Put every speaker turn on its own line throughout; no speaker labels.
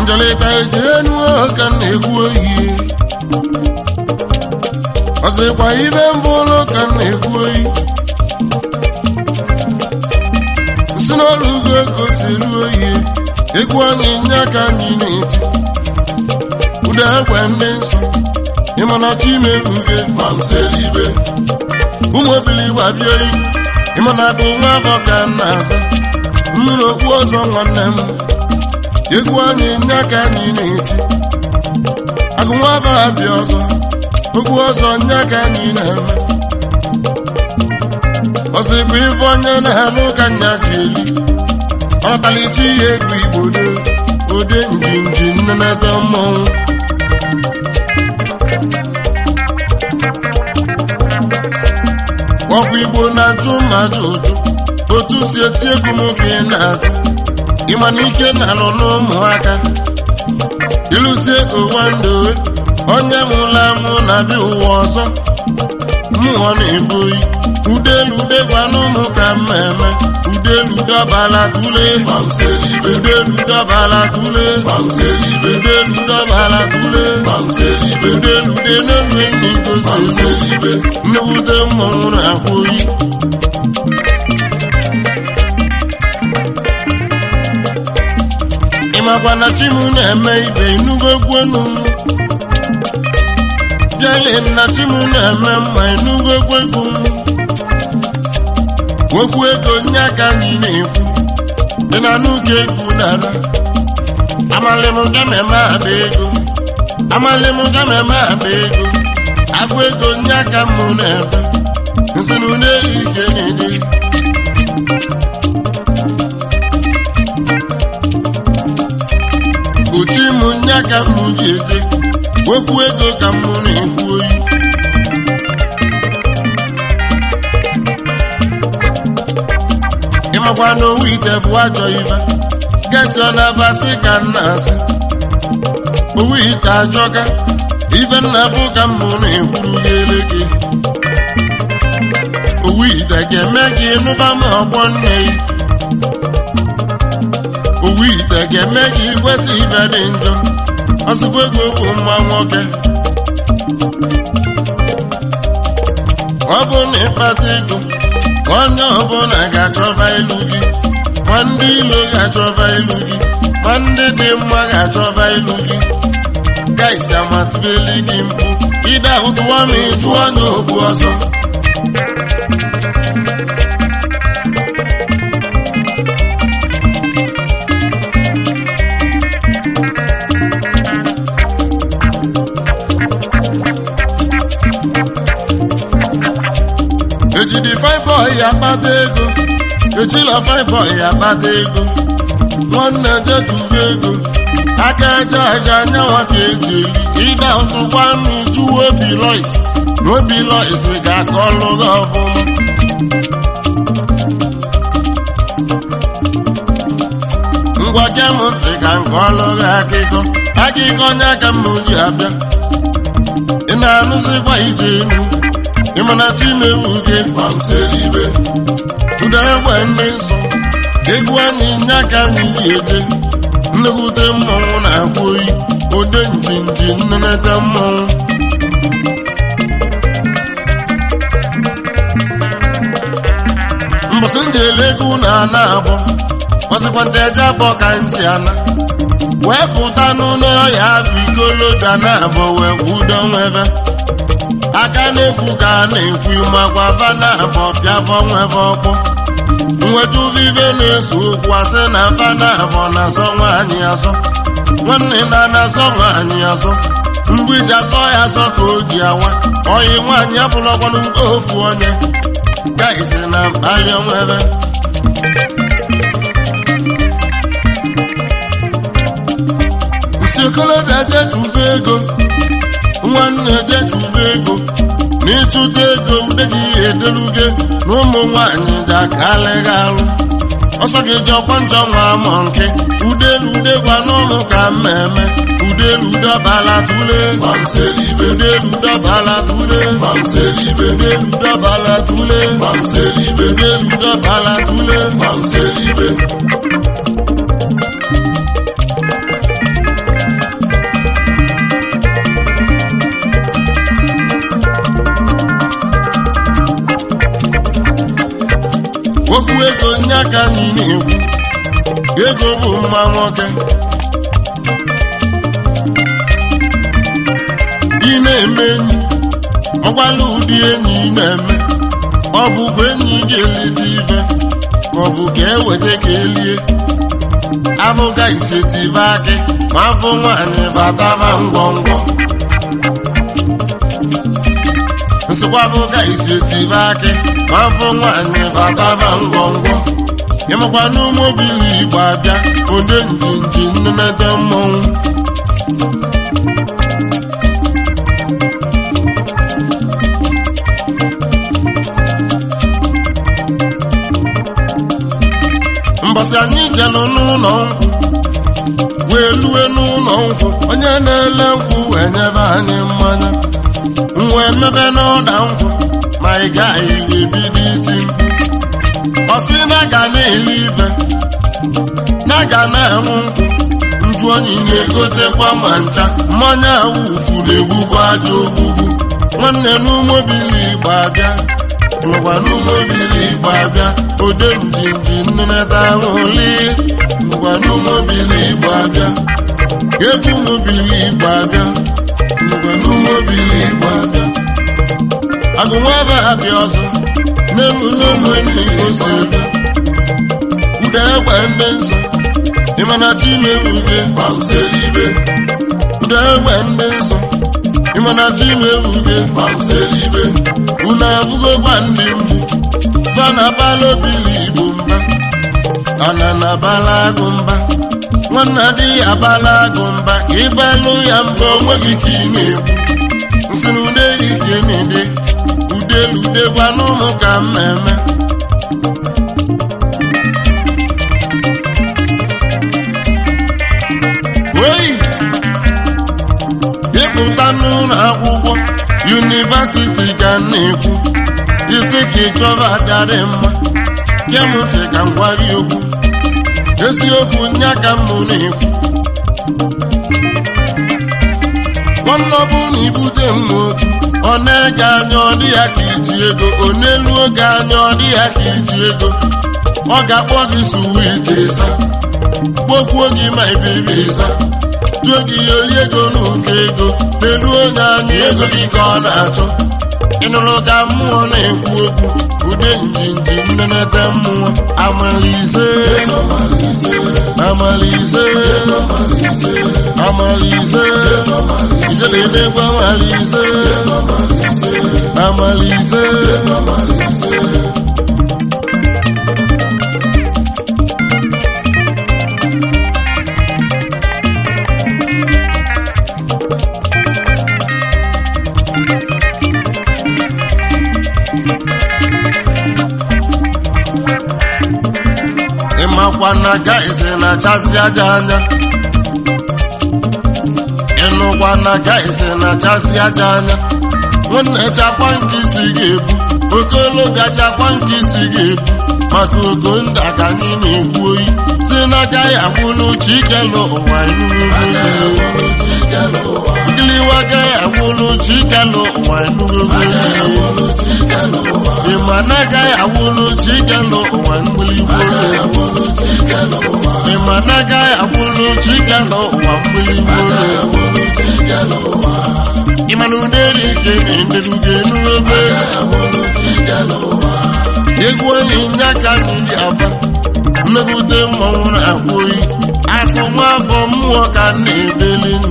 njelịta eji enu ka m na-ekwu oyi ọsịkwa ibe mbụ ụlọ ka m na-ekwu oyi si n'ọrụ ugwu ego si eru oyi egwu anyị nye aka anyị na-eti ụda egwe ndị nsọ ịmana chimeruge mamselibe ụmụ obili gbabie oyi ịmana bụ nwa afọ ka m na-aza mmiri okpu ọzọ nwanne m egwu anyị nye aka anyị na-eti agụ nwa afọ abịa ọzọ okwu ọzọ nye aka anyị na-eme ọsịbụ ife onye na-eme ụka nya ji eli ọnatalichi ihe egwu igbo do ode njinji nnenete mmọnwụ ọkwa igbo na-ajụ mmadụ ụjụ otu si eti egwu m ka ị na-ajụ ịma na ike na-alụ n'ụmụaka ịlụzie ụwa ndụ onye nwụrụ anwụ na-abịa ụwa ọzọ mmụọ na-ebu oyi udelu degwanụ ụmụ ka mmemme udelu dọbala tule udelu dọbala tule udelu dọbala tule udelu de n'elu ndị gosi nnewute mmọnwụ na-akwa oyi ịmakwa na chimu na-eme ibe inugo gwenu bịale na chimu na-eme mma inugo gwegwu okwu ego nye aka anyị na-ekwu dị na n'oge egwu nara amalịm gameme akpa ego amalịm gameme akpa ego agụ ego nye aka mụ na-ebe nsinu n'elu ike na-ede uchi mụ nye aka mụ ji eje okwu ego ka mụ na-ekwu oyi ịmakwa na owu ite bụ ajọ ibe gesi ọ na-abasị ka nna asị owu ite ajọka ibe nna bụ ka mmụ na-ekwuru gị eleke owu ite ga-eme gị nụba ma ọgbọ nne gị owu ite ga-eme gị weta ibe dị njọ ọsụkwa ego bụ nwa nwoke ọ bụ na ịkpata ego onye ọbụla ga-achọba ilu gị ma ndị ilo ga-achọba ilu gị ma ndị dị mma ga-achọba ilu gị gaisi amatụbeli gị mpụ ide ahụtụwa ma ịjụọ n'ogbu ọzọ ejidi fine boy akpata ego ejila fine boy akpata ego nwanne jetuba ego aka aja aja anyanwa ka eji eli ịda ụtụkwa n'uju obi lois na obi lois ga-aka ọlụ gị ọfụma ngwa gem ntị ka nke ọlụ gị akịkọ akịkọ onye aka mma oji abịa ị na-anụzikwa ije enu ịmana chimewu gị gbamselibe ụda egbe ndị nsọ egwu anyị nye aka anyị ji eje nnekwute mmọnwụ na-akwa oyi ode njinji nnenete mmọnwụ mbọsị ndị ego na ana abọ gbasịkwanta eje abọ ka nsi ana wee pụta n'ụlọ ya bụ ikolobịa na abọ wee kwudo nwebe aka na-ekwu ka a na-ekwu makwa vana abọ pịafọ nwebe ọkpọ nweta uvive na-eso okwu asị na vana abọ na-asọ nwaanyị asọ nwanne na na-asọ nwaanyị asọ mgbiji asọ ya asọ ka o ji awa oyi nwaanyị abụlọkwanụ nke ofu onye gaisi na mkpali onwebe nsi okolobịa jetuve ego nwanne jetuve ego na ịchụta ego ude gị ederuge na ụmụ nwaanyị ga-akalịghị alụ ọsọ gị ji ọkwa njọ nwa amọ nke udelu ude gwa n'ụlụ ka mmemme udelu dọbala tule udelu dọbala tule udelu dọbala tule udelu dọbala tule ka anyị na-ekwu ego bụ mma nwoke ị na-eme enyi ọgwala ụdị enyi ị na-eme ọ bụkwa enyi ga-elite ibe ma ọ bụ ka eweta ka elie abụga isetibe akị ma afọ nwaanyị bataba ngwọngwọ nsịkwa abụga isetibe akị ma afọ nwaanyị bataba ngwọngwọ ịmakwa n'ụmụbili igbo abịa onye njinji nnenete mmọnwụ mbọsị anyị jelụ n'ụlọ nkwụ wee lue n'ụlọ nkwụ onye na-ele nkwụ wee nyebe anyị mmanya wee mebe n'ọda nkwụ ma ị gaghị ebido iti mkpu ọsị na ga na-ele ife na ga na-enwu nkwụ nju onyi na-egotekwa ma ncha mmanya awufu na-egbukwa aja ogbugbu nwanne n'ụmụbili igbo abịa nọkwa n'ụmụbili igbo abịa ode njinji nneneta ahụli nọkwa n'ụmụbili igbo abịa egwu ụmụbili igbo abịa nọkwa n'ụmụbili igbo abịa agụnwaba abịa ọzọ n'elu n'elu enyi ose ebe ude egbe ndị nsọ ịmana chimebuge gbamselibe ude egbe ndị nsọ ịmana chimebuge gbamselibe unu abụgokwa ndị mgbu fana bala obili igbo mba ana na bala agụ mba nwanna dị ya bala agụ mba ka ịbalụ ya mba onwe gị ka ị na-ekwu nsị na ude ike na-ede udelu ude gwanụ ụmụ ka mmemme oyi ịpụta n'ụlọ akwụkwọ yunivasiti ka m na-ekwu isi ka ịchọba adịarị mma kemụntị ka m gwa gị okwu eziokwu nya ka m na-ekwu nwanne ọ bụrụ na ibute m otu ọ na-ege anya ọ dị ya ka iji ego ọ n'elu oge anya ọ dị ya ka iji ego ọ ga-akpọ gị suwiti ịza gbokwuo gị ma ibebe ịza tụọ gị ya ori ego n'ụkọ ego n'elu onye anya ego gị ka ọ na-achọ ịnụrụ ka mmụọ na-ekwu okwu ude njinji nnenete mmụọ amalize amalize amalize ijeledekwa amalize amalize ịmakwa na gaịsị na-achasị aja anya ịnụkwa na gaịsị na-achasị aja anya nwanne chakwa nke isi ga-ebu okologa chakwa nke isi ga-ebu maka ogo ndị ka anyị na-ekwu oyi si na agaghị agwụlụ chikelu ụwa nkiliwa agaghị agwụlụ chikelu ụwa enugogo ịma na agaghị agwụlụ chikelu ụwa mgbiligbo ịma na agaghị agwụlụ chikelu ụwa mgbiligbo ịmana ụderi ike na-enderuga enugogo egwu onye nye aka anyị ji aba mmepụta mmọnwụ na-akwa oyi akụ nwa afọ mmụọ ka m na-ebelinu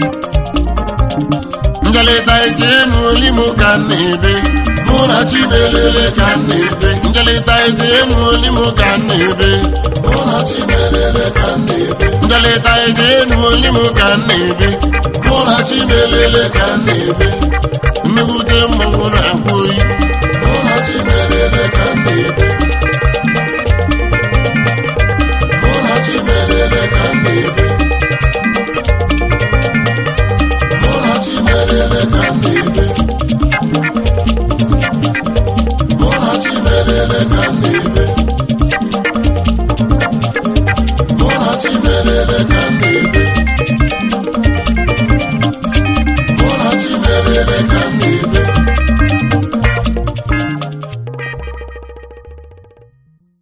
njelịta ije enu olimo ka m na-ebe mụ na chimelele ka m na-ebe njelịta ije enu olimo ka m na-ebe mụ na chimelele ka m na-ebe njelịta ije enu olimo ka m na-ebe mụ na chimelele ka m na-ebe mmepụta mmọnwụ na-akwa oyi mụ na chimelele ka m na-ebe mụ na chimelele ka m na-ebe mụ na chimelele ka m na-ebe mụ na chimelele ka m na-ebe mụ na chimelele ka m na-ebe mụ na chimelele ka m